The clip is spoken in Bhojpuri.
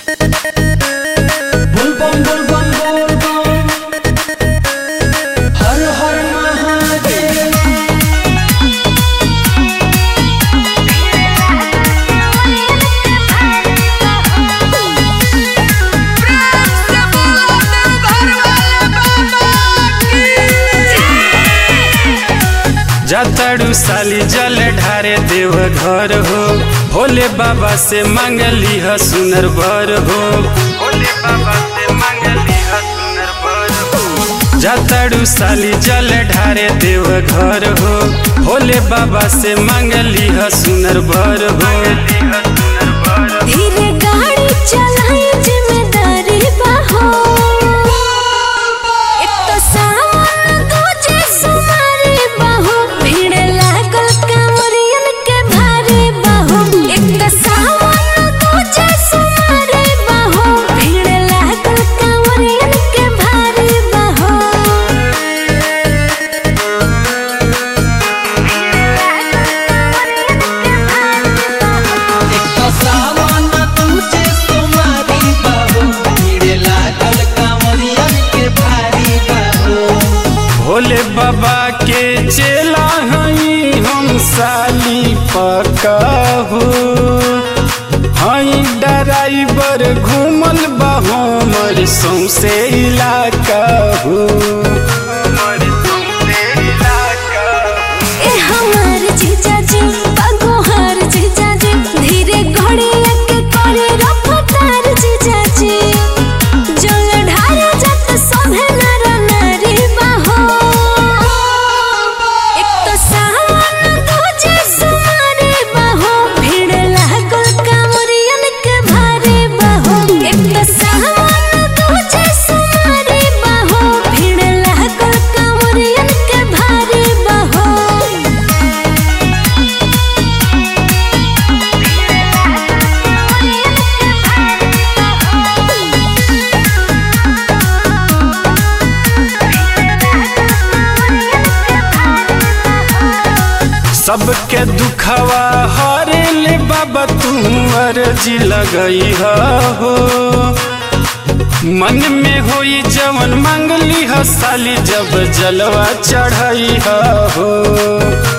बुलबम बुलबम बुलबम हर हर महादेव जातड़ू साली जल ढारे देव घर हो भोले बाबा से मंगली ह सुनर बर हो भोले बाबा से मंगली ह सुनर बर हो जातड़ू साली जल ढारे देव घर हो भोले बाबा से मंगली ह सुनर बर हो धीरे गाड़ी चलाई जिम्मेदारी बाहो एक तो सावन दूजे सुमारी बाहो भीड़ लागल कांवरियन के भारी बाहो एक तो सावन दूजे सुमारी बाहो भीड़ लागल कांवरियन के भारी बाहो एक तो सावन तुझे सुमारी बाबू भीड़ लागल कांवरियन के भारी बाबू भोले बाबा के चेला हई हम साली पकाहू हई ड्राइवर घूमल बा हमर सौसे इलाका हो ए हमार जीजा जी बगोहार जीजा जी धीरे घोड़िया के करे रफ्तार जीजा जी जल ढारा जत सोभे नर नारी बाहो एक तो सावन दूजे सुमारी बाहो भीड़ लागल कांवरियन के भारी बाहो एक तो सावन दूजे सुमारी बाहो भीड़ लागल कांवरियन के भारी बाहो सबके दुखवा हरे ले बाबा तू अर्जी लगई हो मन में होई जवन मंगली ह साली जब जलवा चढ़ई हो